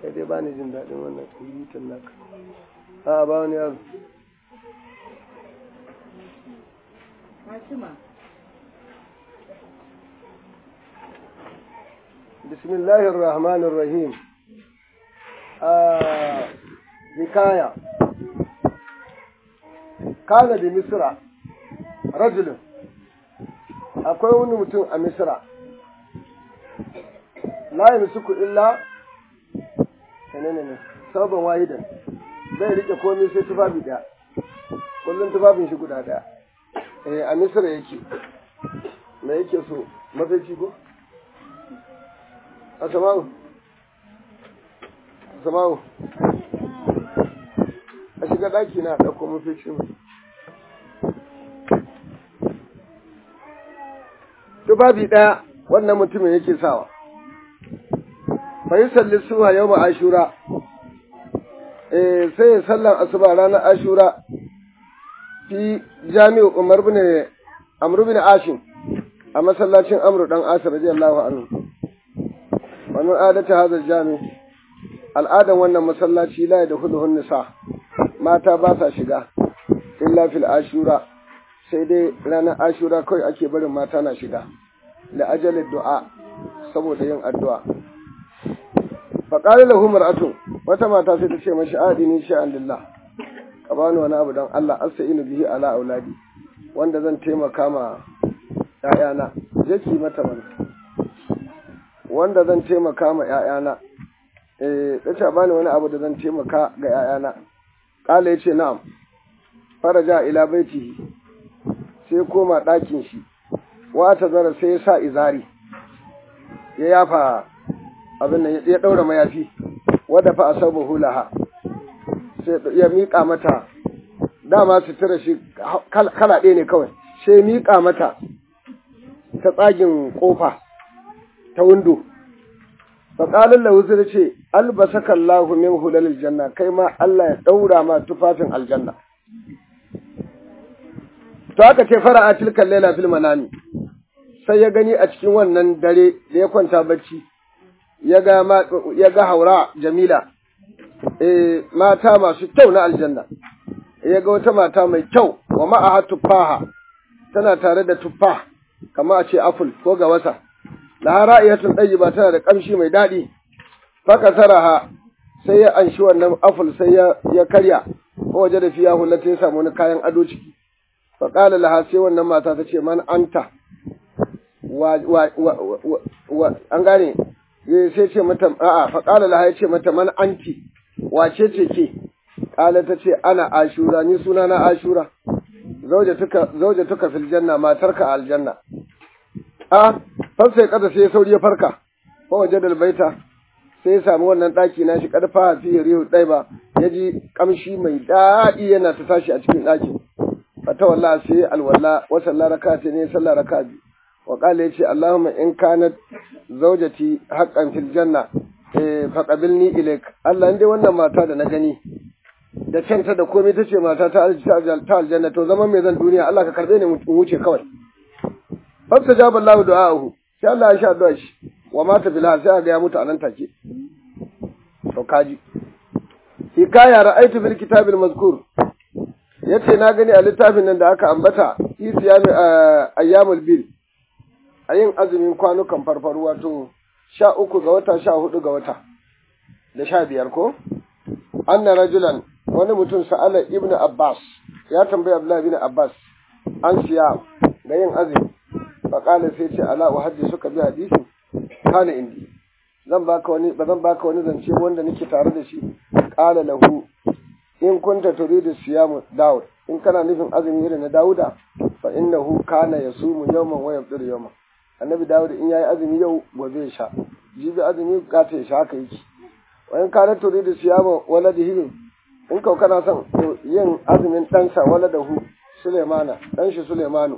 kai dai ba ni jin daɗin wannan tsiritin naka a ba wani yaro Fatima. بسم الله الرحمن الرحيم آه حكاية كان بمصر رجل akwai wani mutum a misra la yamsuku illa menene ne sabon wahidan bai rike komai sai tufafi daya kullum tufafin shi guda daya eh a misra yake me yake so mafici ko Asama'u, Asama'u, a shiga ɗaki na ɗauko mafi mu. Tufafi ɗaya wannan mutumin yake sawa. Bai salli suha yau ma ashura, sai ya sallan asuba ranar ashura fi jami'u Umar bin Amr bin Ashim a masallacin Amru ɗan Asir radiyallahu anhu. wani adata hazar jami al'adan wannan masallaci la da huduhun nisa mata ba sa shiga illa fil ashura sai dai ranar ashura kawai ake barin mata na shiga da ajalin du'a saboda yin addu'a faƙari lahu mar'atu wata mata sai ta ce mashi adini sha'an lillah ka bani wani abu don Allah asta'inu bihi ala auladi wanda zan taimaka ma ‘ya'yana je ki mata mana wanda zan taimaka ma ‘ya'yana, eh, ta bani wani abu da zan taimaka ga ‘ya'yana, ƙala ya ce na'am, faraja ila baiti sai koma ɗakin shi, wata zara sai ya sa izari, ya yafa abin nan ya ɗaura mayafi, wadda fa a sabu hulaha, sai ya miƙa mata, dama sutura shi kala ɗaya ne kawai, sai miƙa mata ta tsagin ƙofa. ta windo faƙalin lahuzu da ce albasaka Allahu min hulalil janna kai ma Allah ya ɗaura ma tufafin aljanna to aka ce fara'a tilkan laila fil manami sai ya gani a cikin wannan dare da ya kwanta bacci ya ga ya ga haura jamila eh mata masu kyau na aljanna ya ga wata mata mai kyau wa ma'aha tuffaha tana tare da tuffa kamar a ce apple ko ga wasa la ra'iyatun ba tana da kamshi mai daɗi faka saraha sai ya anshi wannan aful sai ya ya karya ko waje da fiya hulata ya samu wani kayan ado ciki fa qala laha sai wannan mata ta ce man anta wa wa wa, wa, an gane sai ce mata a'a fa qala laha ya ce mata man anti wace ce ke qala ta ce ana ashura ni suna na ashura zaujatuka zaujatuka fil janna matarka aljanna a sai kada sai sauri ya farka ko waje da albaita sai ya samu wannan daki nashi karfa fi rihu dai ba ya ji kamshi mai daɗi yana ta tashi a cikin ɗakin fata wallahi sai alwala wa sallah rak'ati ne sallah rak'ati wa qala yace allahumma in kanat zawjati haqqan fil janna eh faqabilni ilaik Allah dai wannan mata da na gani da canta da komai tace mata ta aljanna to zaman me zan duniya Allah ka karbe ni mu wuce kawai fasta jaba Allah du'a'uhu sai Allah ya sha addu'a shi wa mata bilha sai ga ya mutu anan take to kaji hikaya ra'aytu bil kitabil mazkur yace na gani a littafin nan da aka ambata fi siyami ayyamul bil ayin azumin kwanukan farfaru wato sha uku ga wata sha hudu ga wata da sha biyar ko anna rajulan wani mutum sa'ala ibnu abbas ya tambayi abdullahi ibn abbas an siya da yin azumi faƙala sai ce ala wa haddi suka bi hadisi kana indi zan baka wani ba zan baka wani zance wanda nake tare da shi qala lahu in kunta turidu siyamu daud in kana nufin azumi irin na dauda fa innahu kana yasumu yawman wa yafṭiru yawman annabi dawud in yayi azumi yau gobe ya sha jibi azumi gata ya sha haka yake wa in kana turidu siyamu waladihi in kau kana son yin azumin ɗansa waladahu sulaimana ɗan shi sulaimanu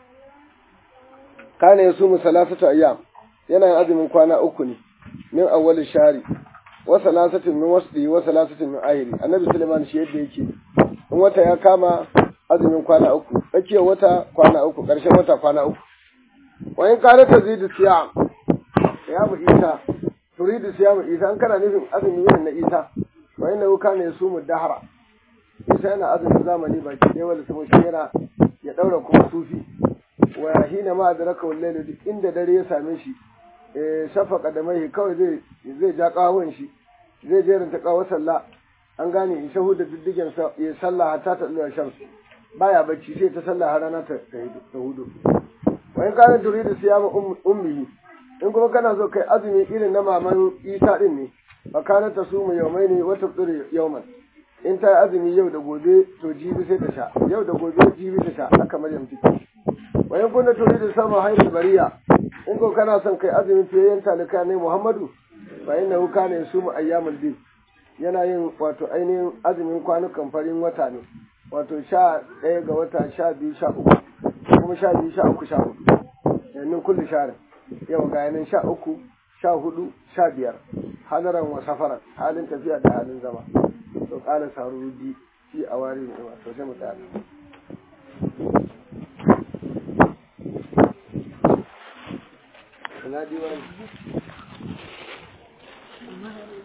kana ya sumu salasatu ayyam yana yin azumin kwana uku ne min awwal shari wa salasatin min wasdi wa salasatin min ahiri annabi sulaiman shi yadda yake in wata ya kama azumin kwana uku tsakiyar wata kwana uku ƙarshen wata kwana uku wa in kana tazidu siyam ya mu isa turidu siyamu isa an kana nufin azumi yin na isa wa inna kana yasumu dahra isa yana azumin zamani baki ɗaya wanda kuma shi yana ya ɗaura kuma sufi wa hina ma adraka wallahi duk inda dare ya same shi eh shafaka da mai kawai zai zai ja kawon shi zai jeranta kawo sallah an gane in shahu da diddigen sa ya sallah hatta ta zuwa shams baya bacci sai ta sallah har rana ta ta hudu wa in kana turidu siyama ummihi in kuma kana so kai azumi irin na maman Isa din ne fa kana ta sumu yawmaini wa tafsiru yawman in ta yi azumi yau da gobe to jibi sai ta sha yau da gobe jibi ta sha haka maryam take wa in kunna turidu sama hayrul bariya in ko kana son kai azumin fiyayyen talika ne Muhammadu fa innahu kana yasumu ayyamul bid yana yin wato ainihin azumin kwanukan farin wata ne wato sha ɗaya ga wata sha biyu sha uku kuma sha biyu sha uku sha hudu yannin kulli sharin yau ga yanin sha uku sha hudu sha biyar hadaran wa safaran halin tafiya da halin zama to ƙara sarudi fi a wari ne wato sai mu tsaya ina diwani